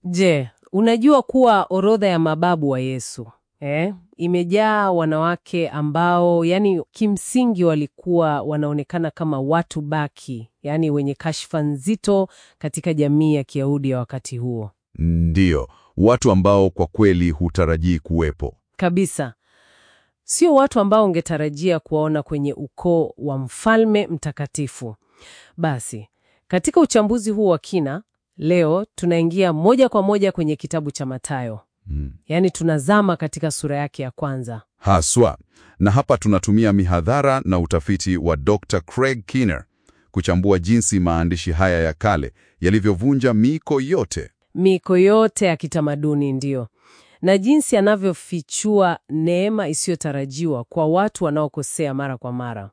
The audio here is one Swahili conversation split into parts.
Je, unajua kuwa orodha ya mababu wa Yesu eh, imejaa wanawake ambao yani kimsingi walikuwa wanaonekana kama watu baki, yani wenye kashfa nzito katika jamii ya Kiyahudi ya wakati huo Ndiyo, watu ambao kwa kweli hutarajii kuwepo. kabisa. Sio watu ambao ungetarajia kuwaona kwenye ukoo wa mfalme mtakatifu. Basi, katika uchambuzi huu wa kina, leo tunaingia moja kwa moja kwenye kitabu cha Mathayo. Mm. Yaani tunazama katika sura yake ya kwanza. Haswa. Na hapa tunatumia mihadhara na utafiti wa Dr. Craig Keener kuchambua jinsi maandishi haya ya kale yalivyovunja miiko yote. Miiko yote ya kitamaduni ndiyo. Na jinsi anavyofichua neema isiyotarajiwa kwa watu wanaokosea mara kwa mara.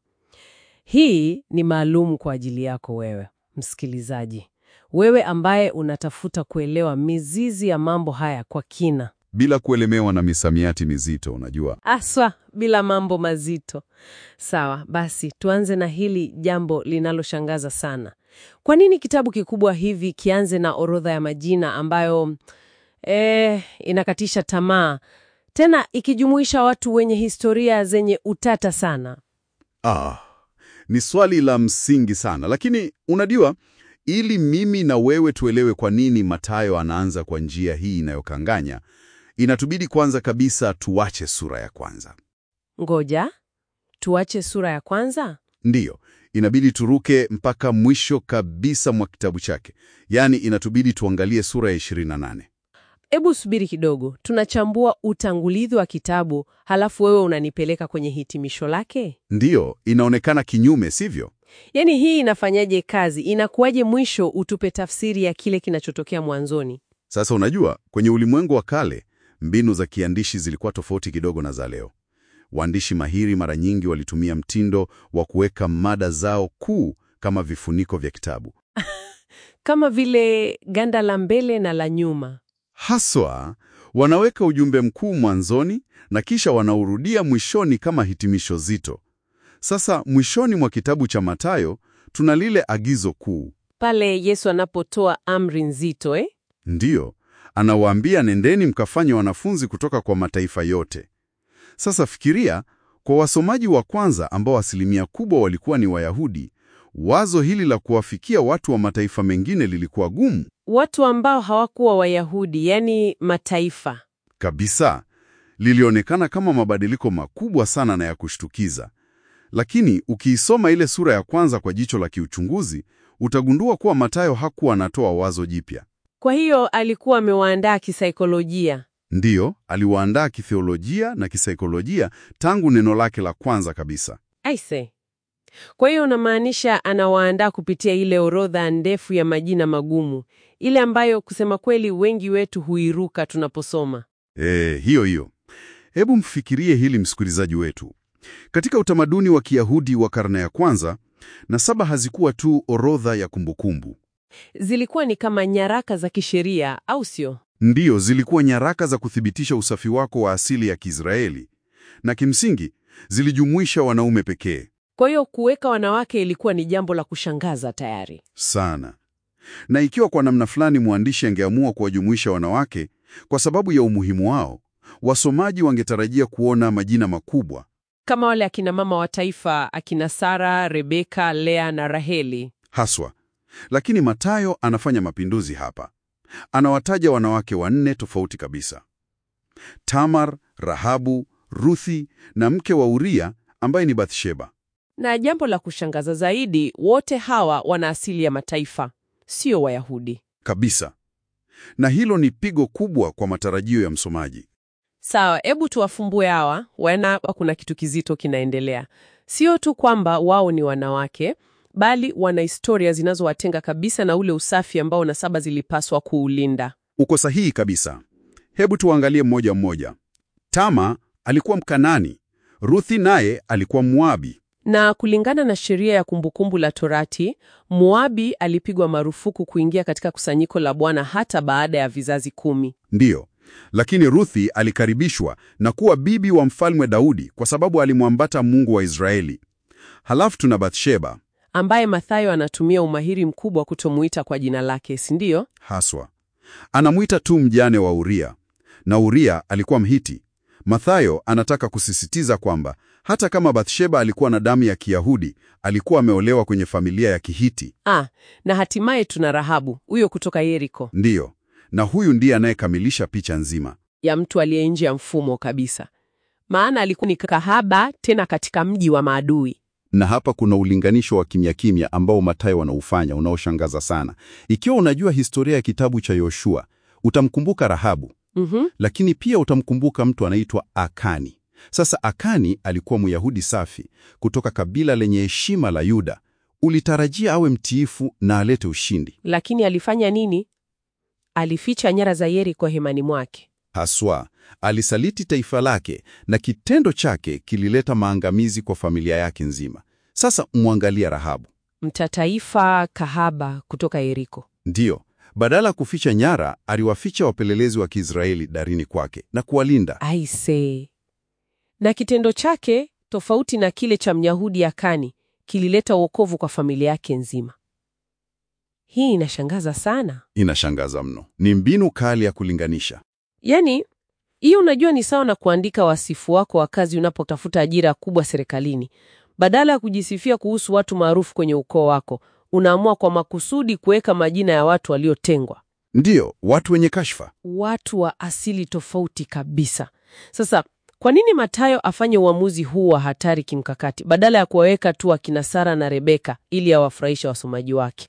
Hii ni maalum kwa ajili yako wewe, msikilizaji. Wewe ambaye unatafuta kuelewa mizizi ya mambo haya kwa kina. Bila kuelemewa na misamiati mizito, unajua. Aswa bila mambo mazito. Sawa, basi tuanze na hili jambo linaloshangaza sana. Kwa nini kitabu kikubwa hivi kianze na orodha ya majina ambayo eh, inakatisha tamaa, tena ikijumuisha watu wenye historia zenye utata sana? Ah, ni swali la msingi sana, lakini unajua, ili mimi na wewe tuelewe kwa nini Mathayo anaanza kwa njia hii inayokanganya, inatubidi kwanza kabisa tuache sura ya kwanza. Ngoja tuache sura ya kwanza. Ndiyo, inabidi turuke mpaka mwisho kabisa mwa kitabu chake, yaani inatubidi tuangalie sura ya 28. Ebu subiri kidogo, tunachambua utangulizi wa kitabu, halafu wewe unanipeleka kwenye hitimisho lake. Ndiyo, inaonekana kinyume, sivyo? Yaani hii inafanyaje kazi? Inakuwaje mwisho utupe tafsiri ya kile kinachotokea mwanzoni? Sasa unajua, kwenye ulimwengu wa kale mbinu za kiandishi zilikuwa tofauti kidogo na za leo. Waandishi mahiri mara nyingi walitumia mtindo wa kuweka mada zao kuu kama vifuniko vya kitabu. Kama vile ganda la mbele na la nyuma. Haswa, wanaweka ujumbe mkuu mwanzoni na kisha wanaurudia mwishoni kama hitimisho zito. Sasa mwishoni mwa kitabu cha Mathayo tuna lile agizo kuu. Pale Yesu anapotoa amri nzito eh? Ndiyo, anawaambia nendeni mkafanye wanafunzi kutoka kwa mataifa yote. Sasa fikiria, kwa wasomaji wa kwanza ambao asilimia kubwa walikuwa ni Wayahudi, wazo hili la kuwafikia watu wa mataifa mengine lilikuwa gumu Watu ambao hawakuwa Wayahudi, yani mataifa. kabisa. Lilionekana kama mabadiliko makubwa sana na ya kushtukiza. Lakini ukiisoma ile sura ya kwanza kwa jicho la kiuchunguzi, utagundua kuwa Mathayo hakuwa anatoa wazo jipya. Kwa hiyo alikuwa amewaandaa kisaikolojia. Ndiyo, aliwaandaa kitheolojia na kisaikolojia tangu neno lake la kwanza kabisa. Aise. Kwa hiyo unamaanisha anawaandaa kupitia ile orodha ndefu ya majina magumu, ile ambayo kusema kweli wengi wetu huiruka tunaposoma. E, hiyo hiyo. Hebu mfikirie hili msikilizaji wetu. Katika utamaduni wa Kiyahudi wa karne ya kwanza, nasaba hazikuwa tu orodha ya kumbukumbu. Zilikuwa ni kama nyaraka za kisheria, au sio? Ndiyo, zilikuwa nyaraka za kuthibitisha usafi wako wa asili ya Kiisraeli, na kimsingi zilijumuisha wanaume pekee. Kwa hiyo kuweka wanawake ilikuwa ni jambo la kushangaza tayari. Sana. Na ikiwa kwa namna fulani mwandishi angeamua kuwajumuisha wanawake kwa sababu ya umuhimu wao, wasomaji wangetarajia kuona majina makubwa Kama wale akina mama wa taifa, akina Sara, Rebeka, Lea na Raheli. haswa. Lakini Mathayo anafanya mapinduzi hapa. Anawataja wanawake wanne tofauti kabisa: Tamar, Rahabu, Ruthi na mke wa Uria ambaye ni Bathsheba. Na jambo la kushangaza zaidi, wote hawa wana asili ya mataifa, sio Wayahudi. Kabisa. Na hilo ni pigo kubwa kwa matarajio ya msomaji. Sawa, hebu tuwafumbue hawa, wana hapa kuna kitu kizito kinaendelea. Sio tu kwamba wao ni wanawake, bali wana historia zinazowatenga kabisa na ule usafi ambao nasaba zilipaswa kuulinda. Uko sahihi kabisa. Hebu tuangalie mmoja mmoja. Tama alikuwa Mkanani, Ruthi naye alikuwa Moabi. Na kulingana na sheria ya Kumbukumbu la Torati, Moabi alipigwa marufuku kuingia katika kusanyiko la Bwana hata baada ya vizazi kumi. Ndiyo, lakini Ruthi alikaribishwa na kuwa bibi wa mfalme Daudi kwa sababu alimwambata Mungu wa Israeli. Halafu tuna Bathsheba ambaye Mathayo anatumia umahiri mkubwa kutomuita kwa jina lake, si ndio? haswa. Anamwita tu mjane wa Uria, na Uria alikuwa Mhiti. Mathayo anataka kusisitiza kwamba hata kama Bathsheba alikuwa na damu ya Kiyahudi, alikuwa ameolewa kwenye familia ya Kihiti. Ah, na hatimaye tuna Rahabu, huyo kutoka Yeriko, Ndiyo, na huyu ndiye anayekamilisha picha nzima. ya mtu aliye nje ya mfumo kabisa, maana alikuwa ni kahaba, tena katika mji wa maadui. Na hapa kuna ulinganisho wa kimya kimya ambao Mathayo wanaufanya unaoshangaza sana. Ikiwa unajua historia ya kitabu cha Yoshua, utamkumbuka Rahabu, Mhm. lakini pia utamkumbuka mtu anaitwa Akani. Sasa Akani alikuwa Myahudi safi kutoka kabila lenye heshima la Yuda. Ulitarajia awe mtiifu na alete ushindi. Lakini alifanya nini? Alificha nyara za Yeriko hemani mwake. Haswa alisaliti taifa lake na kitendo chake kilileta maangamizi kwa familia yake nzima. Sasa mwangalia Rahabu. Mtataifa kahaba kutoka Yeriko. Ndiyo, badala ya kuficha nyara, aliwaficha wapelelezi wa Kiisraeli darini kwake na kuwalinda. Aise, na kitendo chake tofauti na kile cha Myahudi Akani kilileta wokovu kwa familia yake nzima. Hii inashangaza sana. Inashangaza mno. Ni mbinu kali ya kulinganisha. Yaani, hiyo unajua ni sawa na kuandika wasifu wako wa kazi unapotafuta ajira kubwa serikalini. Badala ya kujisifia kuhusu watu maarufu kwenye ukoo wako, unaamua kwa makusudi kuweka majina ya watu waliotengwa, Ndiyo, watu wenye kashfa. watu wa asili tofauti kabisa. Sasa kwa nini Mathayo afanye uamuzi huu wa hatari kimkakati badala ya kuwaweka tu akina Sara na Rebeka ili awafurahishe wasomaji wake?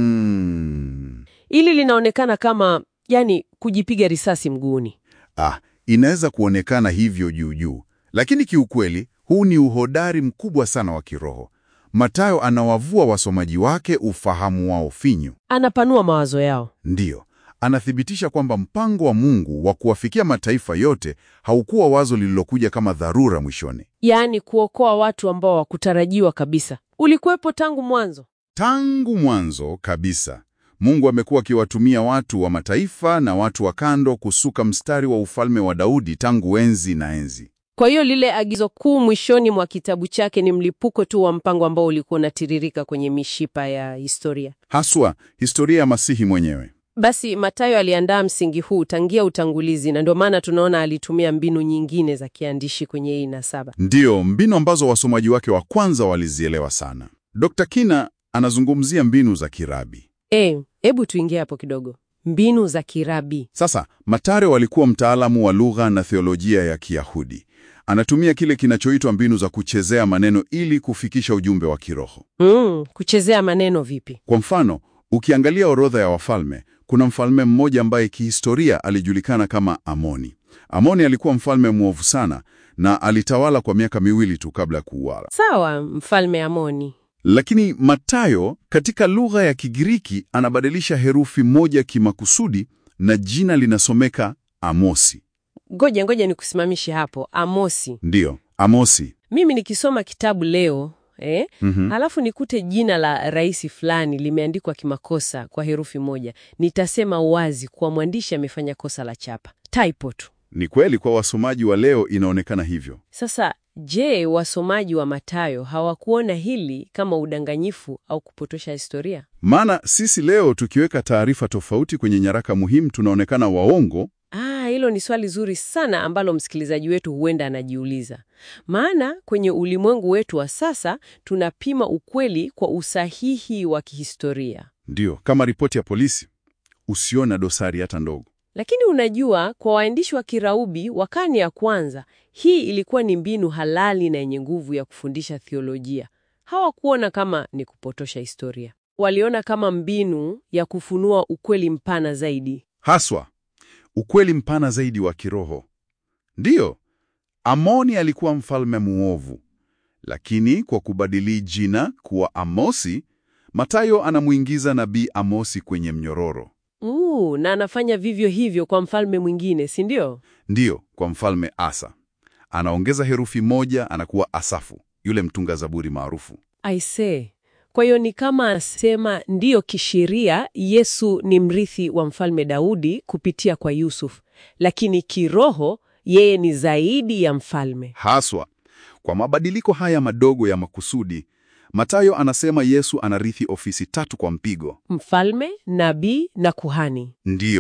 Mm. Hili linaonekana kama yani kujipiga risasi mguuni. Ah, inaweza kuonekana hivyo juu juu, lakini kiukweli huu ni uhodari mkubwa sana wa kiroho. Mathayo anawavua wasomaji wake ufahamu wao finyu. Anapanua mawazo yao. Ndiyo, anathibitisha kwamba mpango wa Mungu wa kuwafikia mataifa yote haukuwa wazo lililokuja kama dharura mwishoni. yaani kuokoa watu ambao hawakutarajiwa kabisa. Ulikuwepo tangu mwanzo. Tangu mwanzo kabisa, Mungu amekuwa akiwatumia watu wa mataifa na watu wa kando kusuka mstari wa ufalme wa Daudi tangu enzi na enzi. Kwa hiyo lile agizo kuu mwishoni mwa kitabu chake ni mlipuko tu wa mpango ambao ulikuwa unatiririka kwenye mishipa ya historia. Haswa historia ya Masihi mwenyewe. Basi Mathayo aliandaa msingi huu tangia utangulizi, na ndio maana tunaona alitumia mbinu nyingine za kiandishi kwenye hii nasaba. Ndiyo, mbinu ambazo wasomaji wake wa kwanza walizielewa sana. Dr. Kina anazungumzia mbinu za kirabi. E, hebu tuingie hapo kidogo. Mbinu za kirabi. Sasa, Mathayo alikuwa mtaalamu wa lugha na theolojia ya Kiyahudi. Anatumia kile kinachoitwa mbinu za kuchezea maneno ili kufikisha ujumbe wa kiroho. Mm, kuchezea maneno vipi? Kwa mfano, ukiangalia orodha ya wafalme, kuna mfalme mmoja ambaye kihistoria alijulikana kama Amoni. Amoni alikuwa mfalme mwovu sana na alitawala kwa miaka miwili tu kabla ya kuuawa. Sawa, mfalme Amoni. Lakini Mathayo katika lugha ya Kigiriki anabadilisha herufi moja kimakusudi na jina linasomeka Amosi. Ngoja ngoja nikusimamishe hapo. Amosi. Ndiyo, Amosi. Mimi nikisoma kitabu leo eh, Mhm. alafu nikute jina la rais fulani limeandikwa kimakosa kwa herufi moja, nitasema wazi kuwa mwandishi amefanya kosa la chapa, typo tu. Ni kweli kwa wasomaji wa leo inaonekana hivyo. Sasa je, wasomaji wa Mathayo hawakuona hili kama udanganyifu au kupotosha historia? Maana sisi leo tukiweka taarifa tofauti kwenye nyaraka muhimu tunaonekana waongo. Ah, hilo ni swali zuri sana ambalo msikilizaji wetu huenda anajiuliza. Maana kwenye ulimwengu wetu wa sasa tunapima ukweli kwa usahihi wa kihistoria. Ndiyo, kama ripoti ya polisi, usiona dosari hata ndogo. Lakini unajua, kwa waandishi wa Kiraubi wa karne ya kwanza, hii ilikuwa ni mbinu halali na yenye nguvu ya kufundisha theolojia. Hawakuona kama ni kupotosha historia, waliona kama mbinu ya kufunua ukweli mpana zaidi. Haswa ukweli mpana zaidi wa kiroho. Ndiyo, Amoni alikuwa mfalme muovu, lakini kwa kubadili jina kuwa Amosi, Mathayo anamuingiza nabii Amosi kwenye mnyororo. Uu, na anafanya vivyo hivyo kwa mfalme mwingine, si ndio? Ndiyo, kwa mfalme Asa anaongeza herufi moja, anakuwa Asafu, yule mtunga zaburi maarufu. I say. Kwa hiyo ni kama anasema ndiyo, kisheria Yesu ni mrithi wa mfalme Daudi kupitia kwa Yusuf, lakini kiroho yeye ni zaidi ya mfalme. Haswa kwa mabadiliko haya madogo ya makusudi, Mathayo anasema Yesu anarithi ofisi tatu kwa mpigo. Mfalme, nabii na kuhani. Ndiyo,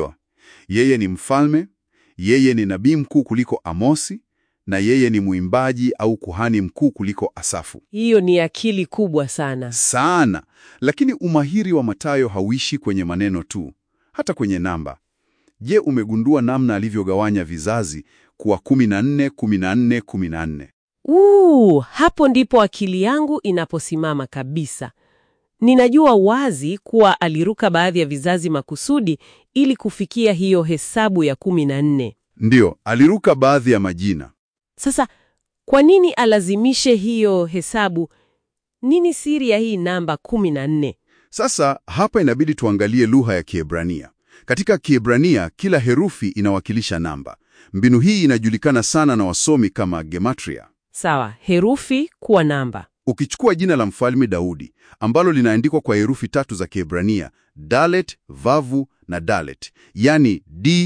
Yeye ni mfalme, yeye ni nabii mkuu kuliko Amosi, na yeye ni mwimbaji au kuhani mkuu kuliko Asafu. Hiyo ni akili kubwa sana. Sana. Lakini umahiri wa Mathayo hauishi kwenye maneno tu, hata kwenye namba. Je, umegundua namna alivyogawanya vizazi kuwa 14 14 14? Uu, hapo ndipo akili yangu inaposimama kabisa. Ninajua wazi kuwa aliruka baadhi ya vizazi makusudi ili kufikia hiyo hesabu ya kumi na nne. Ndiyo, aliruka baadhi ya majina. Sasa kwa nini alazimishe hiyo hesabu? Nini siri ya hii namba kumi na nne? Sasa hapa inabidi tuangalie lugha ya Kiebrania. Katika Kiebrania kila herufi inawakilisha namba. Mbinu hii inajulikana sana na wasomi kama gematria. Sawa, herufi kuwa namba. Ukichukua jina la mfalme Daudi ambalo linaandikwa kwa herufi tatu za Kiebrania, Dalet, Vavu na Dalet, yani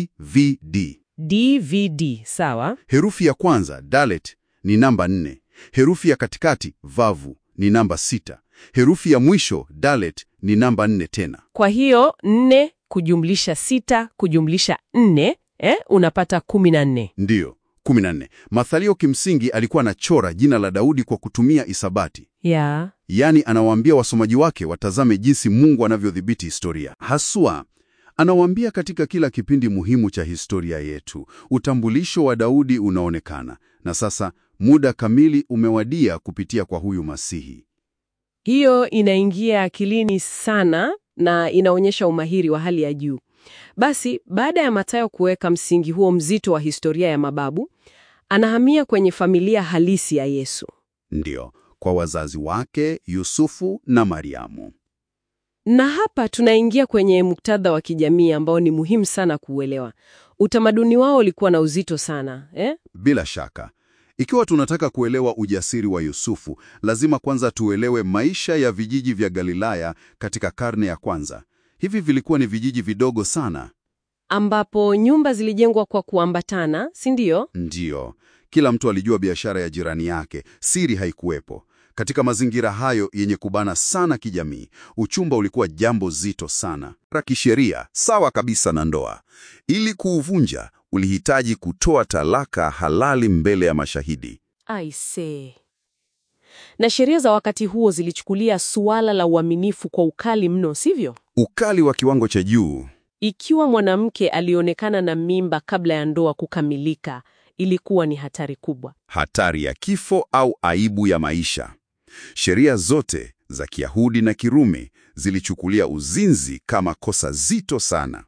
DVD. DVD, sawa. Herufi ya kwanza Dalet ni namba nne. Herufi ya katikati Vavu ni namba sita. Herufi ya mwisho Dalet ni namba nne tena. Kwa hiyo nne kujumlisha sita kujumlisha nne eh, unapata kumi na nne. Ndiyo, 14. Mathalio kimsingi alikuwa anachora jina la Daudi kwa kutumia isabati. Ya, Yaani anawaambia wasomaji wake watazame jinsi Mungu anavyodhibiti historia. Haswa anawaambia katika kila kipindi muhimu cha historia yetu, utambulisho wa Daudi unaonekana. Na sasa muda kamili umewadia kupitia kwa huyu Masihi. hiyo inaingia akilini sana na inaonyesha umahiri wa hali ya juu. Basi baada ya Mathayo kuweka msingi huo mzito wa historia ya mababu, anahamia kwenye familia halisi ya Yesu. Ndiyo, kwa wazazi wake Yusufu na Mariamu. Na hapa tunaingia kwenye muktadha wa kijamii ambao ni muhimu sana kuuelewa. Utamaduni wao ulikuwa na uzito sana eh? Bila shaka, ikiwa tunataka kuelewa ujasiri wa Yusufu, lazima kwanza tuelewe maisha ya vijiji vya Galilaya katika karne ya kwanza. Hivi vilikuwa ni vijiji vidogo sana. ambapo nyumba zilijengwa kwa kuambatana, si ndio? Ndiyo, kila mtu alijua biashara ya jirani yake, siri haikuwepo. Katika mazingira hayo yenye kubana sana kijamii, uchumba ulikuwa jambo zito sana. Ra kisheria sawa kabisa na ndoa. Ili kuuvunja, ulihitaji kutoa talaka halali mbele ya mashahidi. Aise. Na sheria za wakati huo zilichukulia suala la uaminifu kwa ukali mno, sivyo? Ukali wa kiwango cha juu. Ikiwa mwanamke alionekana na mimba kabla ya ndoa kukamilika, ilikuwa ni hatari kubwa. hatari ya kifo au aibu ya maisha. Sheria zote za Kiyahudi na Kirumi zilichukulia uzinzi kama kosa zito sana.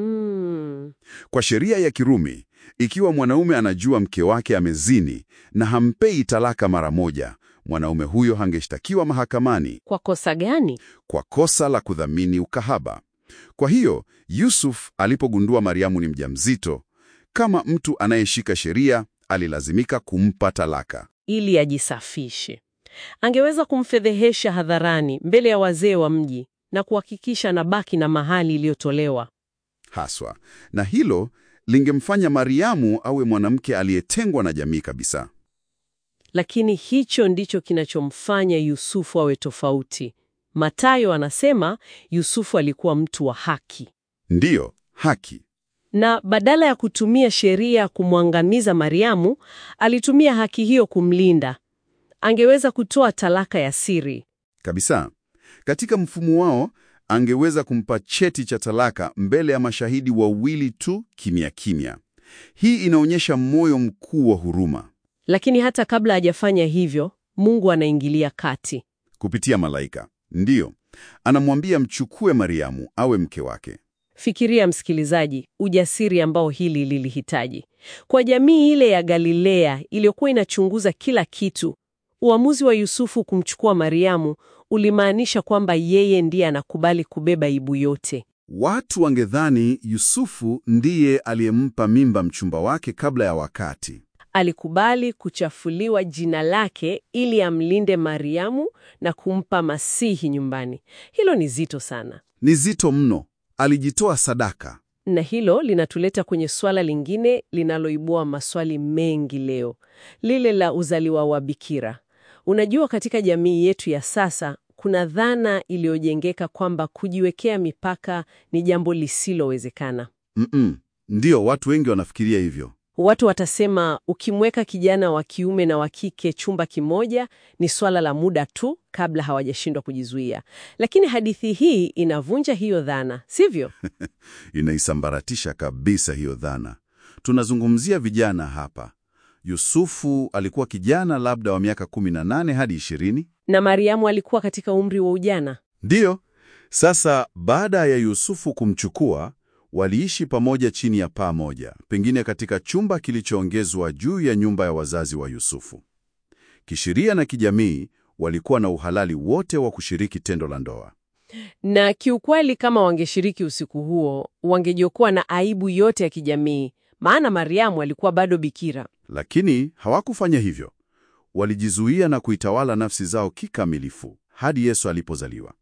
Mm. Kwa sheria ya Kirumi, ikiwa mwanaume anajua mke wake amezini na hampei talaka mara moja, mwanaume huyo hangeshtakiwa mahakamani Kwa kosa gani? kwa kosa la kudhamini ukahaba. Kwa hiyo, Yusuf alipogundua Mariamu ni mjamzito, kama mtu anayeshika sheria, alilazimika kumpa talaka. Ili ajisafishe. Angeweza kumfedhehesha hadharani mbele ya wazee wa mji na kuhakikisha anabaki na mahali iliyotolewa. haswa, na hilo lingemfanya Mariamu awe mwanamke aliyetengwa na jamii kabisa. Lakini hicho ndicho kinachomfanya Yusufu awe tofauti. Mathayo anasema Yusufu alikuwa mtu wa haki, Ndiyo, haki. na badala ya kutumia sheria kumwangamiza Mariamu, alitumia haki hiyo kumlinda. Angeweza kutoa talaka ya siri. Kabisa. Katika mfumo wao, angeweza kumpa cheti cha talaka mbele ya mashahidi wawili tu kimya kimya. Hii inaonyesha moyo mkuu wa huruma Lakini hata kabla hajafanya hivyo, Mungu anaingilia kati. kupitia malaika. Ndiyo, anamwambia mchukue Mariamu awe mke wake. Fikiria msikilizaji, ujasiri ambao hili lilihitaji. Kwa jamii ile ya Galilea iliyokuwa inachunguza kila kitu, uamuzi wa Yusufu kumchukua Mariamu ulimaanisha kwamba yeye ndiye anakubali kubeba aibu yote. Watu wangedhani Yusufu ndiye aliyempa mimba mchumba wake kabla ya wakati. Alikubali kuchafuliwa jina lake ili amlinde Mariamu na kumpa Masihi nyumbani. Hilo ni zito sana. Ni zito mno. Alijitoa sadaka. Na hilo linatuleta kwenye swala lingine linaloibua maswali mengi leo, lile la uzaliwa wa bikira. Unajua, katika jamii yetu ya sasa kuna dhana iliyojengeka kwamba kujiwekea mipaka ni jambo lisilowezekana. Mm-mm, Ndiyo, watu wengi wanafikiria hivyo. Watu watasema ukimweka kijana wa kiume na wa kike chumba kimoja ni swala la muda tu kabla hawajashindwa kujizuia. Lakini hadithi hii inavunja hiyo dhana, sivyo? Inaisambaratisha kabisa hiyo dhana. Tunazungumzia vijana hapa. Yusufu alikuwa kijana labda wa miaka 18 hadi 20. Na Mariamu alikuwa katika umri wa ujana. Ndiyo. Sasa baada ya Yusufu kumchukua, waliishi pamoja chini ya paa moja, pengine katika chumba kilichoongezwa juu ya nyumba ya wazazi wa Yusufu. Kisheria na kijamii, walikuwa na uhalali wote wa kushiriki tendo la ndoa. Na kiukweli, kama wangeshiriki usiku huo, wangejiokoa na aibu yote ya kijamii, maana Mariamu alikuwa bado bikira. Lakini hawakufanya hivyo. Walijizuia na kuitawala nafsi zao kikamilifu hadi Yesu alipozaliwa.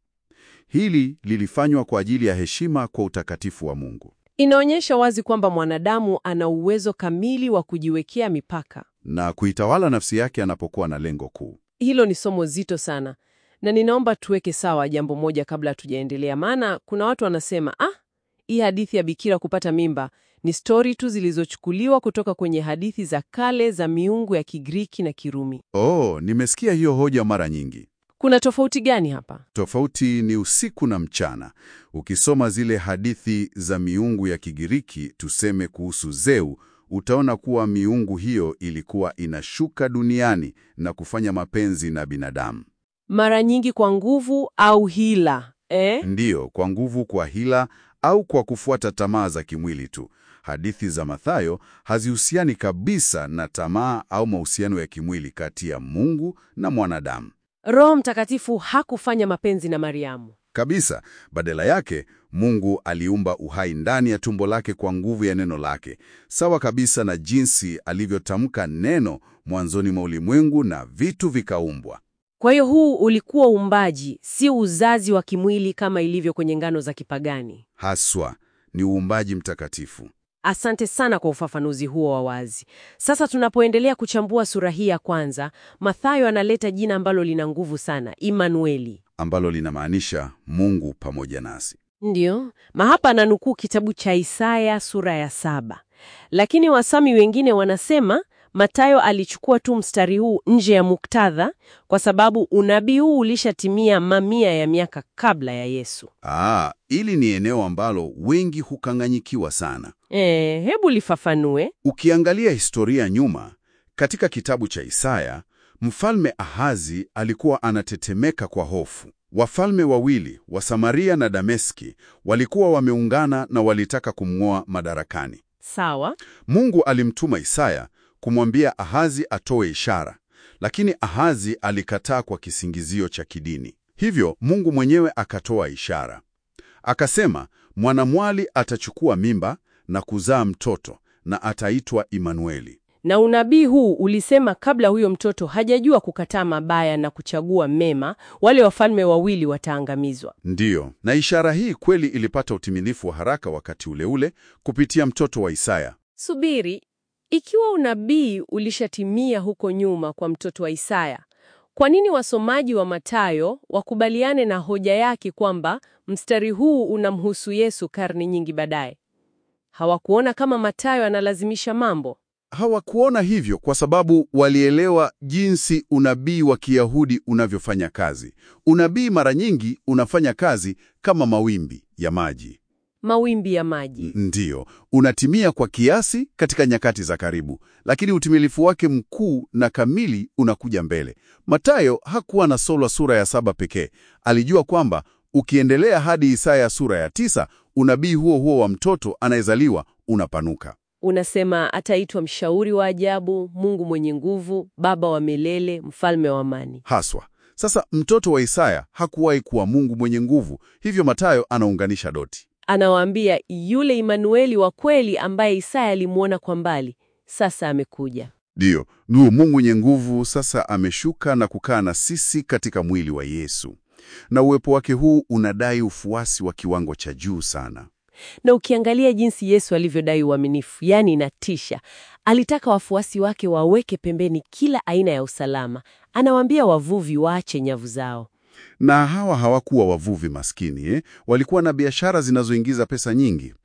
Hili lilifanywa kwa ajili ya heshima kwa utakatifu wa Mungu Inaonyesha wazi kwamba mwanadamu ana uwezo kamili wa kujiwekea mipaka. na kuitawala nafsi yake anapokuwa na lengo kuu. Hilo ni somo zito sana, na ninaomba tuweke sawa jambo moja kabla hatujaendelea, maana kuna watu wanasema ah, hii hadithi ya bikira kupata mimba ni stori tu zilizochukuliwa kutoka kwenye hadithi za kale za miungu ya Kigiriki na Kirumi. Oh, nimesikia hiyo hoja mara nyingi. Kuna tofauti gani hapa? Tofauti ni usiku na mchana. Ukisoma zile hadithi za miungu ya Kigiriki, tuseme kuhusu Zeu, utaona kuwa miungu hiyo ilikuwa inashuka duniani na kufanya mapenzi na binadamu. Mara nyingi kwa nguvu au hila eh? Ndiyo, kwa nguvu, kwa hila au kwa kufuata tamaa za kimwili tu. Hadithi za Mathayo hazihusiani kabisa na tamaa au mahusiano ya kimwili kati ya Mungu na mwanadamu. Roho Mtakatifu hakufanya mapenzi na Mariamu. Kabisa. Badala yake, Mungu aliumba uhai ndani ya tumbo lake kwa nguvu ya neno lake, sawa kabisa na jinsi alivyotamka neno mwanzoni mwa ulimwengu na vitu vikaumbwa. Kwa hiyo huu ulikuwa uumbaji, si uzazi wa kimwili kama ilivyo kwenye ngano za kipagani. Haswa ni uumbaji mtakatifu. Asante sana kwa ufafanuzi huo wa wazi. Sasa tunapoendelea kuchambua sura hii ya kwanza, Mathayo analeta jina ambalo lina nguvu sana, Imanueli. ambalo linamaanisha Mungu pamoja nasi. Ndiyo, mahapa ananukuu kitabu cha Isaya sura ya saba, lakini wasami wengine wanasema Mathayo alichukua tu mstari huu nje ya muktadha kwa sababu unabii huu ulishatimia mamia ya miaka kabla ya Yesu. Aa, ili ni eneo ambalo wengi hukang'anyikiwa sana. E, hebu lifafanue. Ukiangalia historia nyuma, katika kitabu cha Isaya, mfalme Ahazi alikuwa anatetemeka kwa hofu. Wafalme wawili wa Samaria na Dameski walikuwa wameungana na walitaka kumng'oa madarakani. Sawa. Mungu alimtuma Isaya kumwambia Ahazi atoe ishara, lakini Ahazi alikataa kwa kisingizio cha kidini. Hivyo Mungu mwenyewe akatoa ishara, akasema, mwanamwali atachukua mimba na kuzaa mtoto na ataitwa Imanueli. Na unabii huu ulisema kabla huyo mtoto hajajua kukataa mabaya na kuchagua mema, wale wafalme wawili wataangamizwa. Ndiyo, na ishara hii kweli ilipata utimilifu wa haraka wakati ule ule kupitia mtoto wa Isaya. Subiri, ikiwa unabii ulishatimia huko nyuma kwa mtoto wa Isaya, kwa nini wasomaji wa Mathayo wakubaliane na hoja yake kwamba mstari huu unamhusu Yesu karne nyingi baadaye? Hawakuona kama Mathayo analazimisha mambo? Hawakuona hivyo kwa sababu walielewa jinsi unabii wa Kiyahudi unavyofanya kazi. Unabii mara nyingi unafanya kazi kama mawimbi ya maji. Mawimbi ya maji. Ndiyo, unatimia kwa kiasi katika nyakati za karibu, lakini utimilifu wake mkuu na kamili unakuja mbele. Mathayo hakuwa na solwa sura ya saba pekee. Alijua kwamba ukiendelea hadi Isaya sura ya tisa, unabii huo huo wa mtoto anayezaliwa unapanuka. Unasema ataitwa mshauri wa ajabu, Mungu mwenye nguvu, Baba wa milele, mfalme wa amani. Haswa. Sasa mtoto wa Isaya hakuwahi kuwa Mungu mwenye nguvu, hivyo Mathayo anaunganisha doti. Anawaambia yule Imanueli wa kweli ambaye Isaya alimwona kwa mbali, sasa amekuja. Ndiyo, nuo Mungu mwenye nguvu sasa ameshuka na kukaa na sisi katika mwili wa Yesu, na uwepo wake huu unadai ufuasi wa kiwango cha juu sana. Na ukiangalia jinsi Yesu alivyodai uaminifu, yaani inatisha. Alitaka wafuasi wake waweke pembeni kila aina ya usalama. Anawaambia wavuvi waache nyavu zao. Na hawa hawakuwa wavuvi maskini eh? Walikuwa na biashara zinazoingiza pesa nyingi.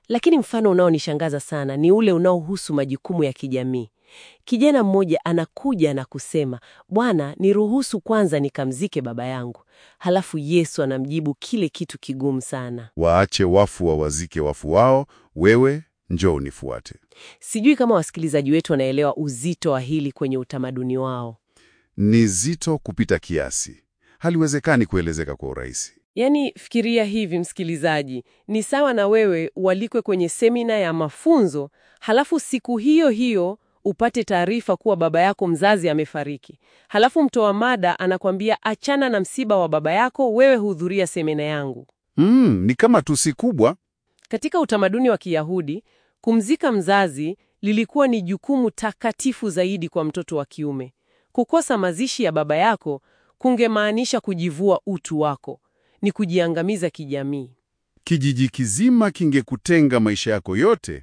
Lakini mfano unaonishangaza sana ni ule unaohusu majukumu ya kijamii. Kijana mmoja anakuja na kusema, Bwana, niruhusu kwanza nikamzike baba yangu. Halafu Yesu anamjibu kile kitu kigumu sana. Waache wafu wawazike wafu wao, wewe njoo unifuate. Sijui kama wasikilizaji wetu wanaelewa uzito wa hili kwenye utamaduni wao. Ni zito kupita kiasi, haliwezekani kuelezeka kwa urahisi. Yaani, fikiria hivi msikilizaji, ni sawa na wewe ualikwe kwenye semina ya mafunzo, halafu siku hiyo hiyo upate taarifa kuwa baba yako mzazi amefariki. Halafu mtoa mada anakwambia achana na msiba wa baba yako, wewe hudhuria semina yangu. Mm, ni kama tusi kubwa. Katika utamaduni wa Kiyahudi, kumzika mzazi lilikuwa ni jukumu takatifu zaidi kwa mtoto wa kiume. Kukosa mazishi ya baba yako kungemaanisha kujivua utu wako, ni kujiangamiza kijamii. Kijiji kizima kingekutenga maisha yako yote.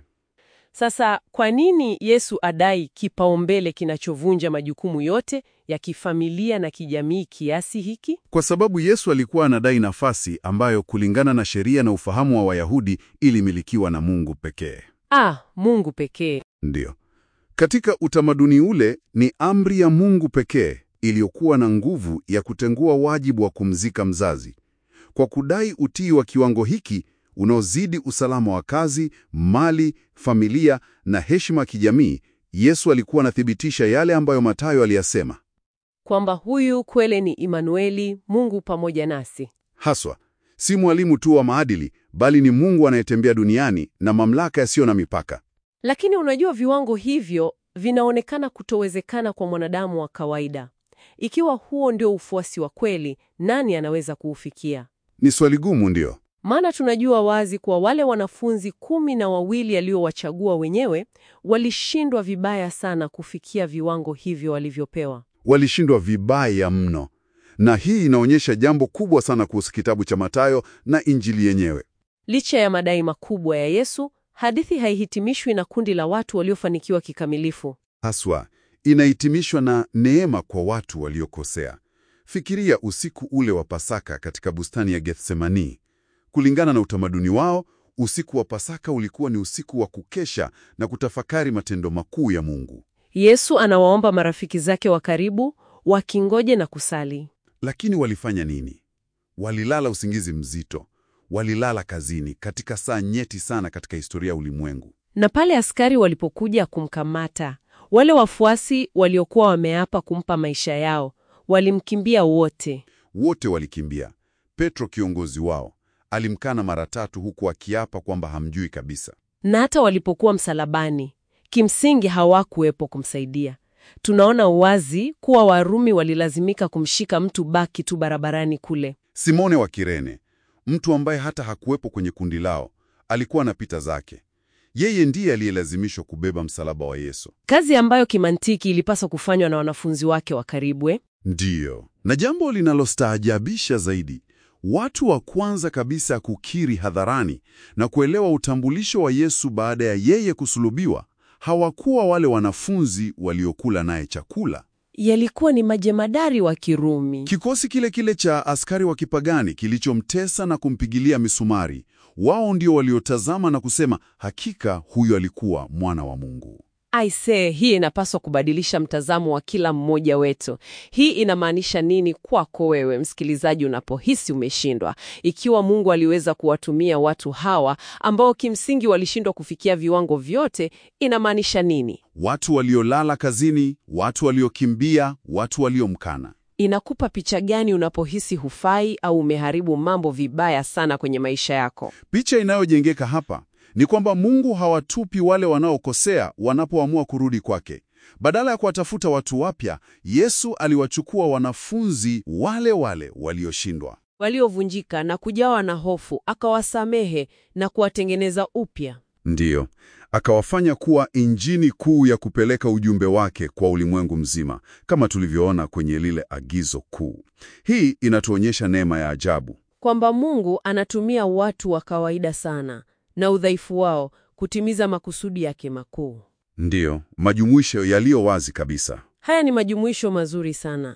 Sasa kwa nini Yesu adai kipaumbele kinachovunja majukumu yote ya kifamilia na kijamii kiasi hiki? Kwa sababu Yesu alikuwa anadai nafasi ambayo kulingana na sheria na ufahamu wa Wayahudi ilimilikiwa na Mungu pekee. Ah, Mungu pekee. Ndiyo. Katika utamaduni ule ni amri ya Mungu pekee iliyokuwa na nguvu ya kutengua wajibu wa kumzika mzazi. Kwa kudai utii wa kiwango hiki unaozidi usalama wa kazi, mali, familia na heshima ya kijamii, Yesu alikuwa anathibitisha yale ambayo Mathayo aliyasema. Kwamba huyu kweli ni Imanueli, Mungu pamoja nasi. Haswa, si mwalimu tu wa maadili, bali ni Mungu anayetembea duniani na mamlaka yasiyo na mipaka. Lakini unajua viwango hivyo vinaonekana kutowezekana kwa mwanadamu wa kawaida. Ikiwa huo ndio ufuasi wa kweli, nani anaweza kuufikia? Ni swali gumu, ndiyo. Maana tunajua wazi kuwa wale wanafunzi kumi na wawili aliowachagua wenyewe walishindwa vibaya sana kufikia viwango hivyo walivyopewa. Walishindwa vibaya mno, na hii inaonyesha jambo kubwa sana kuhusu kitabu cha Mathayo na Injili yenyewe. Licha ya madai makubwa ya Yesu, hadithi haihitimishwi na kundi la watu waliofanikiwa kikamilifu. Haswa inahitimishwa na neema kwa watu waliokosea. Fikiria usiku ule wa Pasaka katika bustani ya Gethsemani. Kulingana na utamaduni wao, usiku wa Pasaka ulikuwa ni usiku wa kukesha na kutafakari matendo makuu ya Mungu. Yesu anawaomba marafiki zake wa karibu wakingoje na kusali. Lakini walifanya nini? Walilala usingizi mzito, walilala kazini katika saa nyeti sana katika historia ya ulimwengu. Na pale askari walipokuja kumkamata, wale wafuasi waliokuwa wameapa kumpa maisha yao walimkimbia wote. Wote walikimbia. Petro, kiongozi wao, alimkana mara tatu, huku akiapa kwamba hamjui kabisa. Na hata walipokuwa msalabani, kimsingi hawakuwepo kumsaidia. Tunaona wazi kuwa Warumi walilazimika kumshika mtu baki tu barabarani kule. Simone wa Kirene, mtu ambaye hata hakuwepo kwenye kundi lao, alikuwa anapita zake. Yeye ndiye aliyelazimishwa kubeba msalaba wa Yesu. Kazi ambayo kimantiki ilipaswa kufanywa na wanafunzi wake wa karibu. eh? Ndiyo, na jambo linalostaajabisha zaidi, watu wa kwanza kabisa kukiri hadharani na kuelewa utambulisho wa Yesu baada ya yeye kusulubiwa hawakuwa wale wanafunzi waliokula naye chakula. Yalikuwa ni majemadari wa Kirumi. Kikosi kile kile cha askari wa kipagani kilichomtesa na kumpigilia misumari, wao ndio waliotazama na kusema, hakika huyo alikuwa mwana wa Mungu. Aisee, hii inapaswa kubadilisha mtazamo wa kila mmoja wetu. Hii inamaanisha nini kwako wewe msikilizaji, unapohisi umeshindwa? Ikiwa Mungu aliweza kuwatumia watu hawa ambao kimsingi walishindwa kufikia viwango vyote, inamaanisha nini? Watu waliolala kazini, watu waliokimbia, watu waliomkana. Inakupa picha gani unapohisi hufai au umeharibu mambo vibaya sana kwenye maisha yako? Picha inayojengeka hapa ni kwamba Mungu hawatupi wale wanaokosea wanapoamua kurudi kwake. Badala ya kuwatafuta watu wapya, Yesu aliwachukua wanafunzi wale wale walioshindwa. Waliovunjika na kujawa na hofu, akawasamehe na kuwatengeneza upya. Ndiyo, akawafanya kuwa injini kuu ya kupeleka ujumbe wake kwa ulimwengu mzima, kama tulivyoona kwenye lile agizo kuu. Hii inatuonyesha neema ya ajabu. Kwamba Mungu anatumia watu wa kawaida sana na udhaifu wao kutimiza makusudi yake makuu. Ndiyo, majumuisho yaliyo wazi kabisa. Haya ni majumuisho mazuri sana.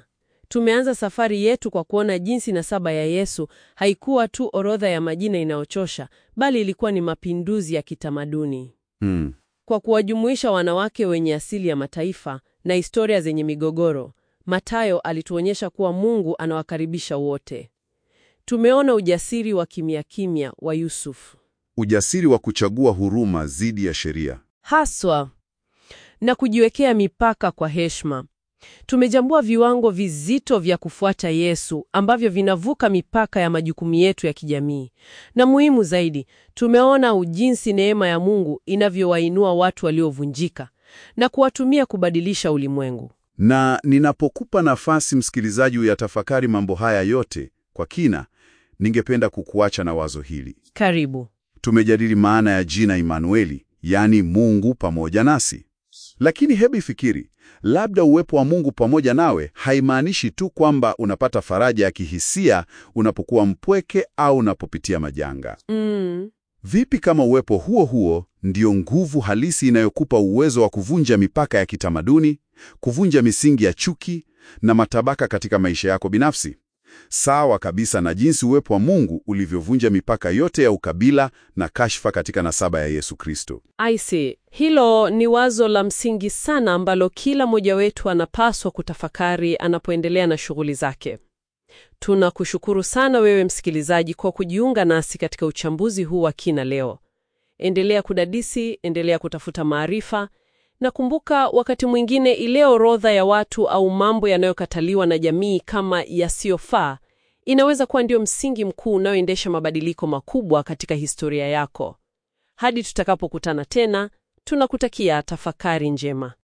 Tumeanza safari yetu kwa kuona jinsi nasaba ya Yesu haikuwa tu orodha ya majina inayochosha, bali ilikuwa ni mapinduzi ya kitamaduni. Mm. Kwa kuwajumuisha wanawake wenye asili ya mataifa na historia zenye migogoro, Mathayo alituonyesha kuwa Mungu anawakaribisha wote. Tumeona ujasiri wa kimya kimya wa Yusufu Ujasiri wa kuchagua huruma dhidi ya sheria. haswa na kujiwekea mipaka kwa heshima. Tumejambua viwango vizito vya kufuata Yesu ambavyo vinavuka mipaka ya majukumu yetu ya kijamii, na muhimu zaidi, tumeona ujinsi neema ya Mungu inavyowainua watu waliovunjika na kuwatumia kubadilisha ulimwengu. Na ninapokupa nafasi msikilizaji uyatafakari mambo haya yote kwa kina, ningependa kukuacha na wazo hili. Karibu. Tumejadili maana ya jina Imanueli, yaani Mungu pamoja nasi. Lakini hebu ifikiri, labda uwepo wa Mungu pamoja nawe haimaanishi tu kwamba unapata faraja ya kihisia unapokuwa mpweke au unapopitia majanga. Mm. Vipi kama uwepo huo huo ndio nguvu halisi inayokupa uwezo wa kuvunja mipaka ya kitamaduni, kuvunja misingi ya chuki na matabaka katika maisha yako binafsi? Sawa kabisa na jinsi uwepo wa Mungu ulivyovunja mipaka yote ya ukabila na kashfa katika nasaba ya Yesu Kristo. Aisi, hilo ni wazo la msingi sana ambalo kila mmoja wetu anapaswa kutafakari anapoendelea na shughuli zake. Tunakushukuru sana wewe msikilizaji kwa kujiunga nasi katika uchambuzi huu wa kina leo. Endelea kudadisi, endelea kutafuta maarifa, na kumbuka, wakati mwingine ile orodha ya watu au mambo yanayokataliwa na jamii kama yasiyofaa inaweza kuwa ndio msingi mkuu unaoendesha mabadiliko makubwa katika historia yako. Hadi tutakapokutana tena, tunakutakia tafakari njema.